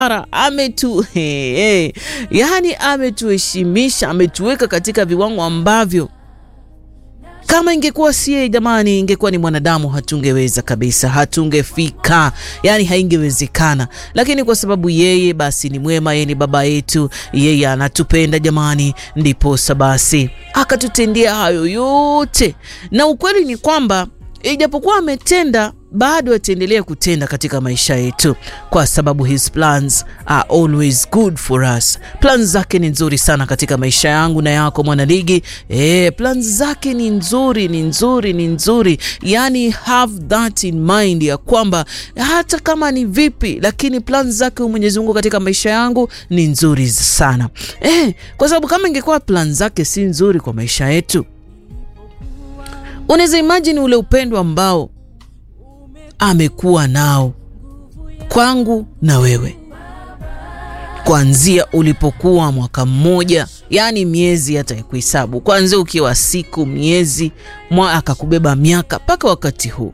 ametu hey, hey. Yani ametuheshimisha, ametuweka katika viwango ambavyo kama ingekuwa sie jamani, ingekuwa ni mwanadamu hatungeweza kabisa, hatungefika, yani haingewezekana. Lakini kwa sababu yeye basi ni mwema, yeye ni baba yetu, yeye anatupenda jamani, ndiposa basi akatutendea hayo yote, na ukweli ni kwamba ijapokuwa ametenda bado ataendelea kutenda katika maisha yetu, kwa sababu his plans are always good for us. Plans zake ni nzuri sana katika maisha yangu na yako mwanaligi. Eh, plans zake ni nzuri, ni nzuri, ni nzuri. Yani have that in mind ya kwamba hata kama ni vipi, lakini plans zake Mwenyezi Mungu katika maisha yangu ni nzuri sana. Eh, kwa sababu kama ingekuwa plans zake si nzuri kwa maisha yetu, unaweza imagine ule upendo ambao amekuwa nao kwangu na wewe kuanzia ulipokuwa mwaka mmoja, yaani miezi hata ya kuhesabu, kuanzia ukiwa siku, miezi, mwa akakubeba miaka mpaka wakati huu.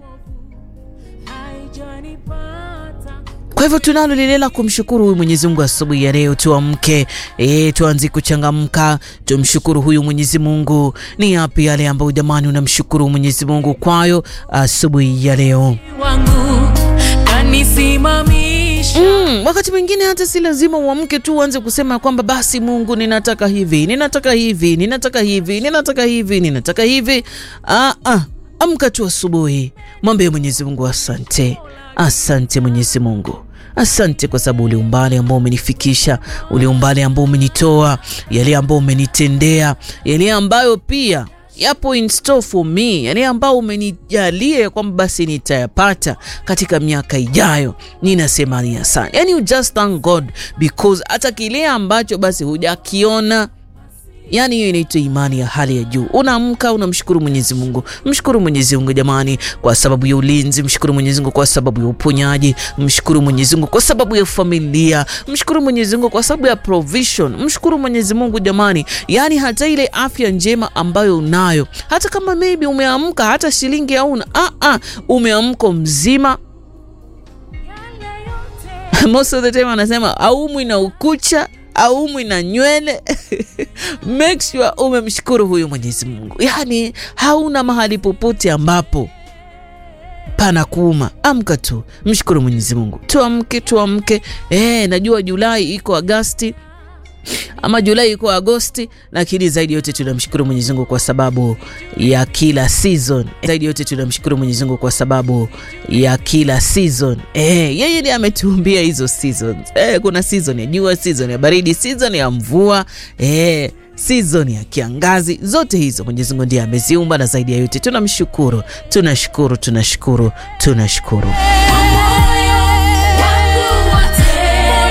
Kwa hivyo tunalo lile la kumshukuru huyu Mwenyezi Mungu asubuhi ya leo. Tuamke e, tuanze kuchangamka, tumshukuru huyu Mwenyezi Mungu. Ni yapi yale ambayo jamani unamshukuru Mwenyezi Mungu kwayo asubuhi ya leo? wangu kanisimamisha Mm, wakati mwingine hata si lazima uamke tu uanze kusema kwamba basi Mungu ninataka hivi, ninataka hivi, ninataka hivi, ninataka hivi, ninataka hivi. Ah, ah, amka tu asubuhi, mwambie Mwenyezi Mungu asante. Asante Mwenyezi Mungu. Asante kwa sababu ule umbali ambao umenifikisha, ule umbali ambao umenitoa, yale ambao umenitendea, yale ambayo pia yapo in store for me, yale ambao umenijalia kwamba basi nitayapata katika miaka ijayo. Ninasema ni asante, yani you just thank God because hata kile ambacho basi hujakiona Yaani hiyo inaitwa imani ya hali ya juu. Unaamka unamshukuru Mwenyezi Mungu, mshukuru Mwenyezi Mungu jamani, kwa sababu ya ulinzi. Mshukuru Mwenyezi Mungu kwa sababu ya uponyaji. Mshukuru Mwenyezi Mungu kwa sababu ya familia. Mshukuru Mwenyezi Mungu kwa sababu ya provision. Mshukuru Mwenyezi Mungu jamani, yaani hata ile afya njema ambayo unayo, hata kama maybe umeamka hata shilingi hauna, ah ah, umeamka mzima most of the time anasema aumwi na ukucha aumwi na nywele make sure umemshukuru huyu Mwenyezi Mungu, yaani hauna mahali popote ambapo pana kuuma. Amka tu mshukuru Mwenyezi Mungu, tuamke tuamke. Eh, najua Julai iko Agasti ama Julai iko Agosti, lakini zaidi yote tunamshukuru Mwenyezi Mungu kwa sababu ya kila season. Zaidi yote tunamshukuru Mwenyezi Mungu kwa sababu ya kila season. Eh, yeye ndiye ametuumbia hizo seasons. Eh, kuna season ya jua, season ya baridi, season ya mvua, eh season ya kiangazi, zote hizo Mwenyezi Mungu ndiye ameziumba, na zaidi ya yote tunamshukuru, tunashukuru, tunashukuru, tunashukuru. moyo wangu wote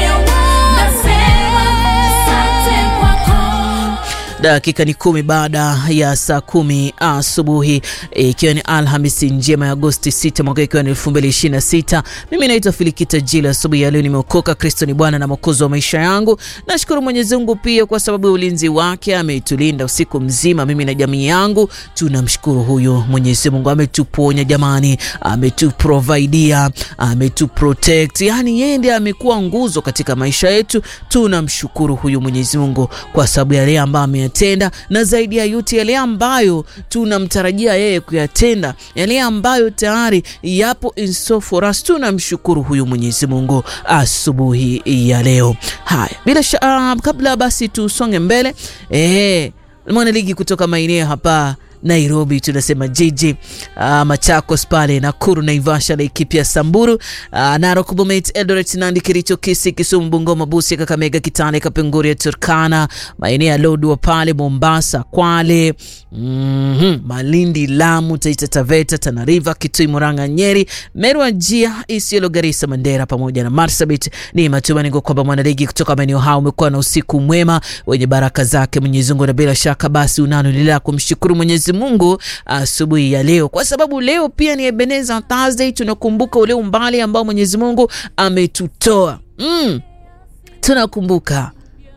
nasema asante kwako Dakika ni kumi baada ya saa kumi asubuhi ikiwa ni Alhamisi njema ya Agosti 6 mwaka ikiwa ni 2026. Mimi naitwa Filikita Jila. Asubuhi ya leo nimeokoka. Kristo ni Bwana na Mwokozi wa maisha yangu. Nashukuru Mwenyezi Mungu pia kwa sababu ya ulinzi wake, ametulinda usiku mzima, mimi na jamii yangu. Tunamshukuru huyo Mwenyezi Mungu, ametuponya jamani, ametuprovaidia, ametuprotect, yani yeye ndiye amekuwa nguzo katika maisha yetu. Tunamshukuru huyu Mwenyezi Mungu kwa sababu ya yale ambayo ameyatenda, na zaidi ya yote yale ambayo tunamtarajia yeye kuyatenda, yale ambayo tayari yapo in store for us. Tunamshukuru huyu Mwenyezi Mungu asubuhi ya leo. Haya, bila shaka, kabla basi tusonge mbele, eh, mwanaligi kutoka maeneo hapa Nairobi tunasema jiji uh, Machakos pale Nakuru, Naivasha, Laikipia, Samburu, uh, Narok, Bomet, Eldoret, Nandi, Kericho, Kisii, Kisumu, Bungoma, Busia, Kakamega, Kitale, Kapenguria, Turkana, maeneo ya Lodwar pale Mombasa, Kwale, mm -hmm, Malindi, Lamu, Taita Taveta, Tana River, Kitui, Murang'a, Nyeri, Meru, Wajir, Isiolo, Garissa, Mandera pamoja na Marsabit. Ni matumaini kwamba mwanaligi kutoka maeneo hao umekuwa na usiku mwema wenye baraka zake Mwenyezi Mungu, na bila shaka basi unalo lila kumshukuru Mwenyezi Mungu asubuhi ya leo, kwa sababu leo pia ni Ebenezer Thursday. Tunakumbuka ule umbali ambao Mwenyezi Mungu ametutoa mm. Tunakumbuka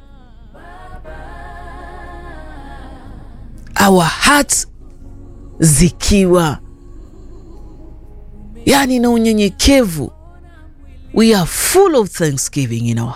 our hearts zikiwa yani na unyenyekevu, we are full of thanksgiving in our